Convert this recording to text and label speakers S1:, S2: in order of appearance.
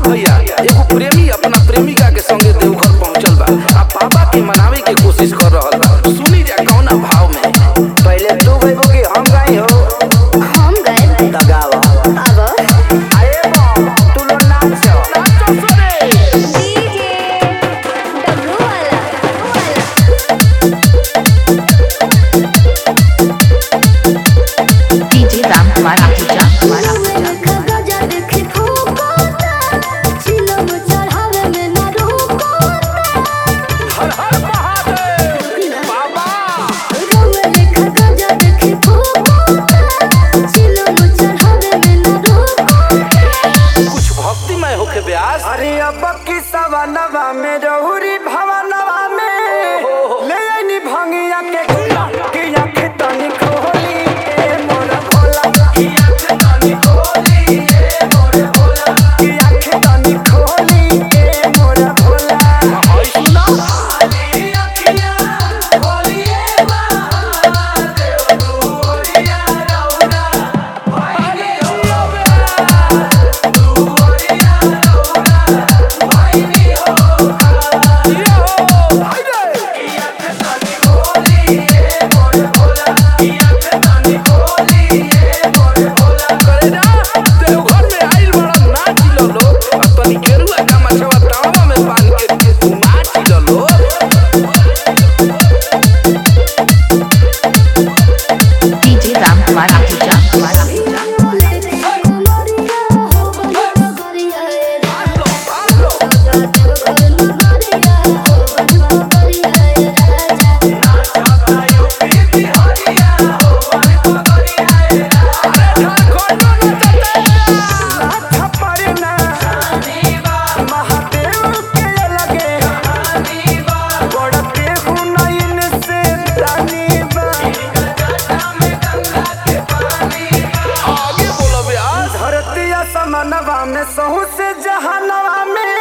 S1: सुनी भैया एगो प्रेमी अपना प्रेमिका के संगे देवघर पहुंचल बा आ बाबा के मनावे के कोशिश कर रहल बा सुनी जा कौना भाव में
S2: पहले तू गइबो कि हम गई हो
S3: हम गए
S2: दगावा
S3: अब
S2: अरे बम तू लोग नाच
S3: डीजे डब्लू वाला
S4: DJ Ram Kumar Ahuja Kumar Ahuja
S3: गजा देखे फूकोता चिलम चढ़ावे में ना रुकोता
S1: हर हर महादेव बाबा
S3: रउआ लेखा गजा देखे फूकोता चिलम चढ़ावे में ना रुकोता
S1: कुछ भक्तिमय होके ब्यास
S2: अरे अब की सवनवा में रहुरी भवनवा में ले आईनी भंगिया के गुला कि आँख तनी खोली ए मोर भोला कि आँख तनी खोली ए मोर भोला कि आँख तनी खोली ए मोर भोला
S1: हई सुना ये हो भाई रे करे जा देवघर में आइल बड़ा नाच लो लोग और तनी गेरुआ का मछवा तावा में बांध के नाच लो लोग
S4: DJ Ram Kumar Ahuja Kumar Ahuja
S2: थपड़ना Mahadev के लगे बढ़ते हुनैन से तनीबा
S1: आगे बोलो ब्यास
S2: धरती समनवा में सहू से जहनवा में